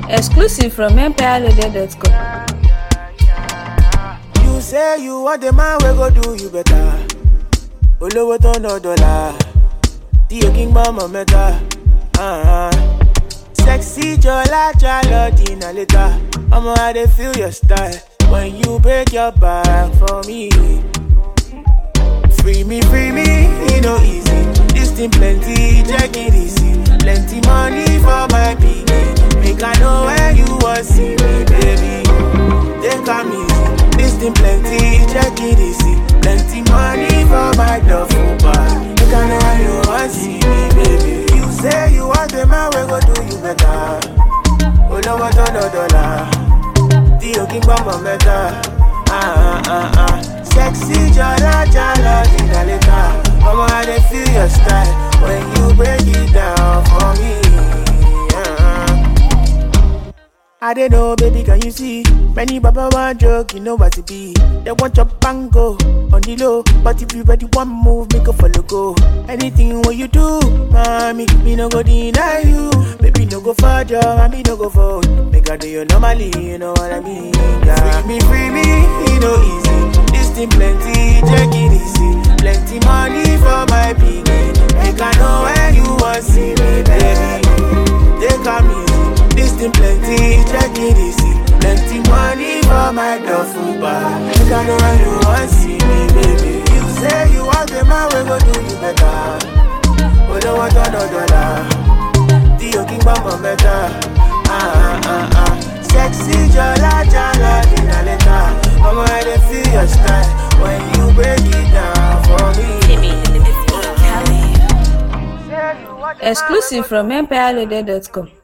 Exclusive from empirelady.com. You say you want the man we go do you better. Olówó tó ná dọ́là, tí o kí ń gbọ́ mọ̀ mẹ́ta. Uh-huh. Sexy jọlá jálọ dínà létà. Ọmọ I dey feel your style when you break your back for me. Free me, free me, e no easy. This thing plenty, check it easy. Plenty money for my pikin. Make I know where you wan see me, baby. Take am easy. This thing plenty, check it easy. Plenty money for my duffel bag. Make I know where you wan see me, baby. You say you want the man we go do you better. Olówó tó ná dọ́là, tí o kí ń gbọ́ mọ̀ mẹ́ta. Ah, ah, ah. Sexy jala jala dina later. Mama, I dey feel your style when you break it down for me. Ah. I don't know, baby, can you see? Many baba want joke, you know what it be. They want your bango on the low, but if you ready one move, make a follow go. Anything what you do, mommy, me no go deny you. Baby, no go further, mommy no go for. Make I do you normally, you know what I mean? Yeah. Free me, free me, it no easy. This thing plenty, check it easy. Plenty money for my piggy. Make I know where you want see me, baby. Take am easy. This thing plenty, check it easy. Plenty money for my duffel bag. Make I know where you want see me, baby. You say you want the man, we go do you better. Olówó tó ná dọ́là, tí o kí ń gbọ́ mọ̀ mẹ́ta. Ah, ah, ah, ah. Sexy jọlá jálá dínà lẹ́tà. Ọmọ I dey feel your style when you break it down for me. Exclusive from empirelady.com.